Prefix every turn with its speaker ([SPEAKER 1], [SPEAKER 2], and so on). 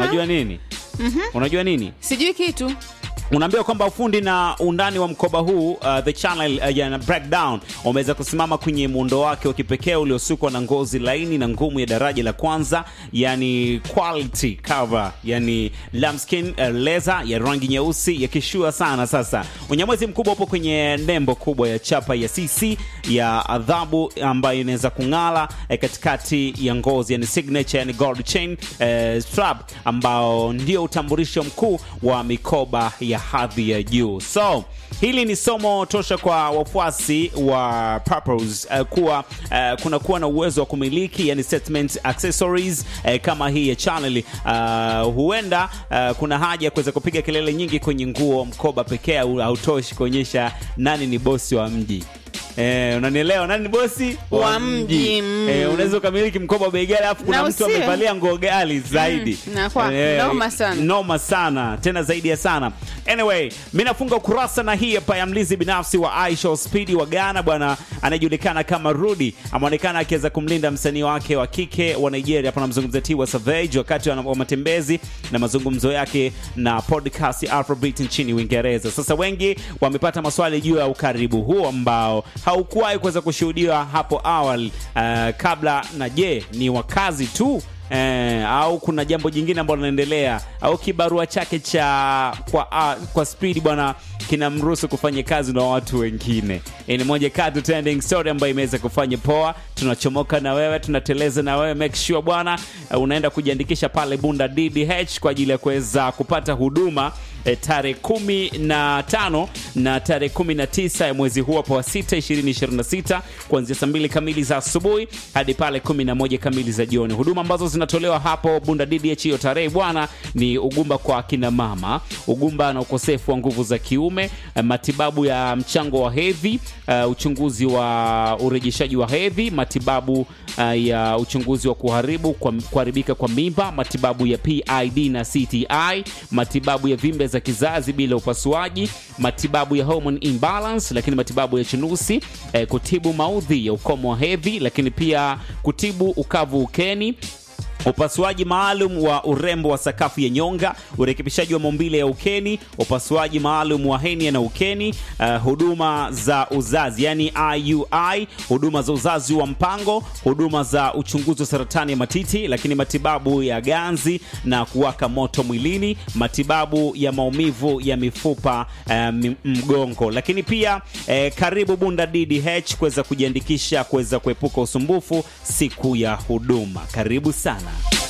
[SPEAKER 1] unajua nini unajua nini
[SPEAKER 2] sijui kitu
[SPEAKER 1] unaambiwa kwamba ufundi na undani wa mkoba huu uh, the channel uh, yana breakdown umeweza kusimama kwenye muundo wake wa kipekee uliosukwa na ngozi laini na ngumu ya daraja la kwanza yani quality cover yani lambskin uh, leather ya rangi nyeusi yakishua sana sasa unyamwezi mkubwa upo kwenye nembo kubwa ya chapa ya cc ya adhabu ambayo inaweza kung'ala eh, katikati ya ngozi yani signature yani gold chain eh, strap ambao ndio utambulisho mkuu wa mikoba ya hadhi ya juu so hili ni somo tosha kwa wafuasi wa Purpose uh, kuwa uh, kuna kuwa na uwezo wa kumiliki yani statement accessories uh, kama hii ya channel uh, huenda uh, kuna haja ya kuweza kupiga kelele nyingi kwenye nguo mkoba pekee au- hautoshi kuonyesha nani ni bosi wa mji Eh, unanielewa nani ni bosi
[SPEAKER 2] Wa mji, mm.
[SPEAKER 1] eh, unaweza ukamiliki mkoba wa bei ghali alafu kuna
[SPEAKER 2] Na
[SPEAKER 1] mtu
[SPEAKER 2] usiwe.
[SPEAKER 1] amevalia nguo ghali zaidi
[SPEAKER 2] Mm, na kwa- noma sana.
[SPEAKER 1] noma sana tena zaidi ya sana anyway mi nafunga ukurasa na hii hapa ya mlinzi binafsi wa Aisha Speedy wa Ghana bwana anayejulikana kama Rudi ameonekana akiweza kumlinda msanii wake wa kike wa Nigeria hapa namzungumzia Tiwa Savage wakati wa wa matembezi na mazungumzo yake na podcast ya Afrobeat nchini Uingereza sasa wengi wamepata maswali juu ya ukaribu huo ambao haukuwahi kuweza kushuhudiwa hapo awali uh, kabla na je ni wakazi tu eh, au kuna jambo jingine ambalo linaendelea au kibarua chake cha kwa, uh, kwa speed bwana kinamruhusu kufanya kazi na watu wengine Hii ni moja kati trending story ambayo imeweza kufanya poa tunachomoka na wewe tunateleza na wewe make sure bwana uh, unaenda kujiandikisha pale bunda ddh kwa ajili ya kuweza kupata huduma eh, tarehe kumi na tano na tarehe kumi na tisa ya mwezi huu hapo wa sita ishirini ishirini na sita kuanzia saa mbili kamili za asubuhi hadi pale kumi na moja kamili za jioni huduma ambazo zinatolewa hapo bunda ddh hiyo tarehe bwana ni ugumba kwa akina mama ugumba na ukosefu wa nguvu za kiume eh, matibabu ya mchango wa hedhi uh, uchunguzi wa urejeshaji wa hedhi matibabu uh, ya uchunguzi wa kuharibu kwa, kuharibika kwa mimba matibabu ya pid na cti matibabu ya vimbe za kizazi bila upasuaji matibabu ya hormone imbalance lakini matibabu ya chunusi eh, kutibu maudhi ya ukomo wa hedhi lakini pia kutibu ukavu ukeni upasuaji maalum wa urembo wa sakafu ya nyonga urekebishaji wa maumbile ya ukeni upasuaji maalum wa henia na ukeni uh, huduma za uzazi yani iui huduma za uzazi wa mpango huduma za uchunguzi wa saratani ya matiti lakini matibabu ya ganzi na kuwaka moto mwilini matibabu ya maumivu ya mifupa uh, m- mgongo lakini pia eh, karibu bunda ddh kuweza kujiandikisha kuweza kuepuka usumbufu siku ya huduma karibu sana